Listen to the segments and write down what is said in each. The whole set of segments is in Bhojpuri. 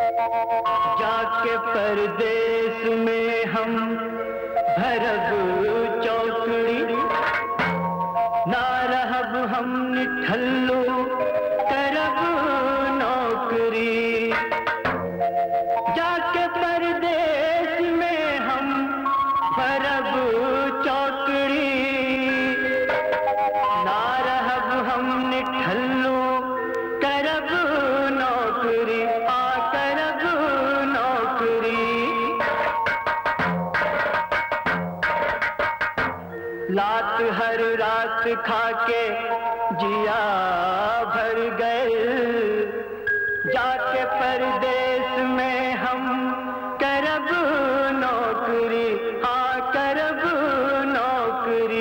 जाके परदेश में हम भरब चौकड़ी ना रहब हम निठल्लो करब नौकरी जाके परदेश में हम भरब चौकड़ी ना रहब हम निठल्लो करब नौकरी आ करब नौकरी लात हर रात खाके जिया भर गए जाके परदेश में हम करब नौकरी हाँ करब नौकरी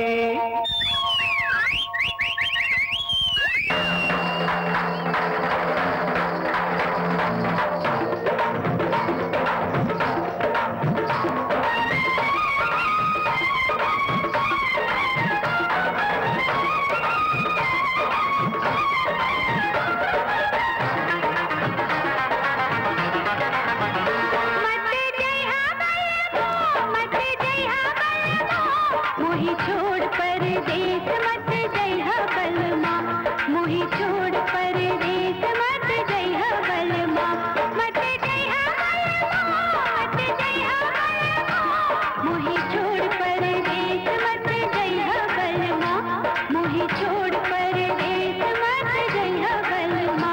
मत जइहा बलबो मत जइहा बलबो मोही छोड़ परदेस मत जइहा बलमा मोही छोड़ परदेस मत जइहा बलमा मत जइहा बलबो मत जइहा बलबो मोही छोड़ परदेस मत जइहा बलमा मोही छोड़ परदेस मत जइहा बलमा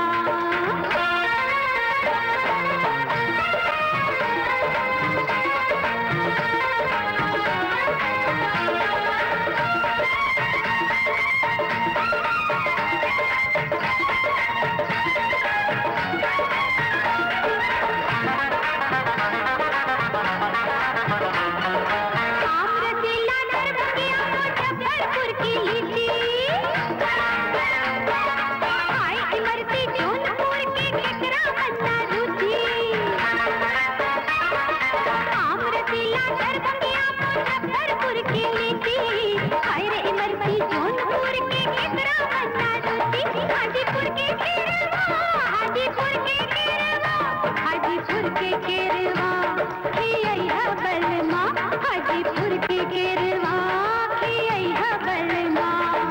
आम रसीला दरबगिया मुजफ्फरपुर की लीची हाय इमरती जौनपुर के केकरा बन्ना रुचि आम रसीला दरबगिया मुजफ्फरपुर की लीची हाय रे इमरती जौनपुर के केकरा बन्ना रुचि हाजीपुर के केरवा हाजीपुर के केरवा हाजीपुर के केरवा खियैहा बलमा हाजीपुर के केरवा खियैहा बलमा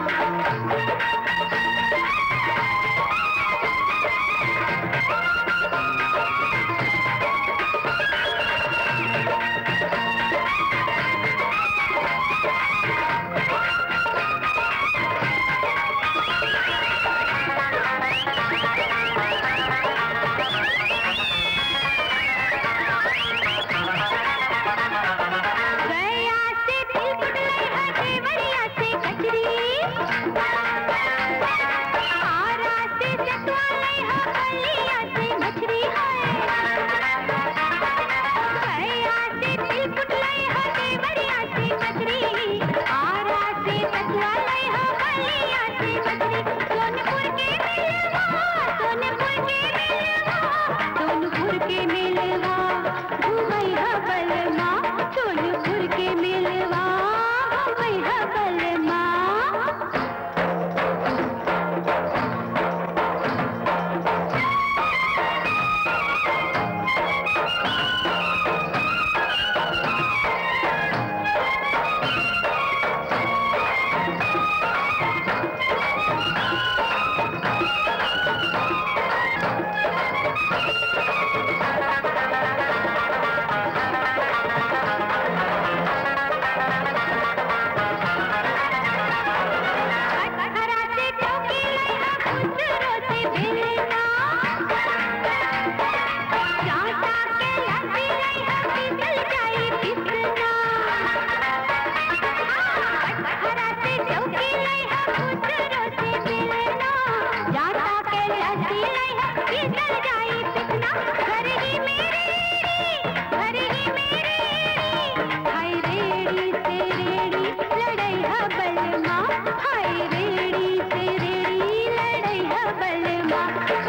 गया से तिलकुट लइहा देवरिया से कचरी आरा से चटवा लइहा बलिया से मछरी है गया से तिलकुट लइहा देवरिया से कचरी आरा से चटवा लइहा बलिया से मछरी सोनपुर के मिलवा सोनपुर के मिलवा सोनपुर के मिलवा घुमैहा बलमा सोनपुर के मिलवा घुमैहा बलमा हरा से चौकी लइहा खुसरो से बेलना चाटा के लस्सी लइहा पिसल जाई पिसना हरा से चौकी लइहा खुसरो से बेलना चाटा के लस्सी लइहा पिसल जाई पिसना घर ही मेरे घर ही मेरे हाय रेड़ी से रेड़ी लड़ैहा बलमा हाय रेड़ी से रेड़ी लड़ैहा बलमा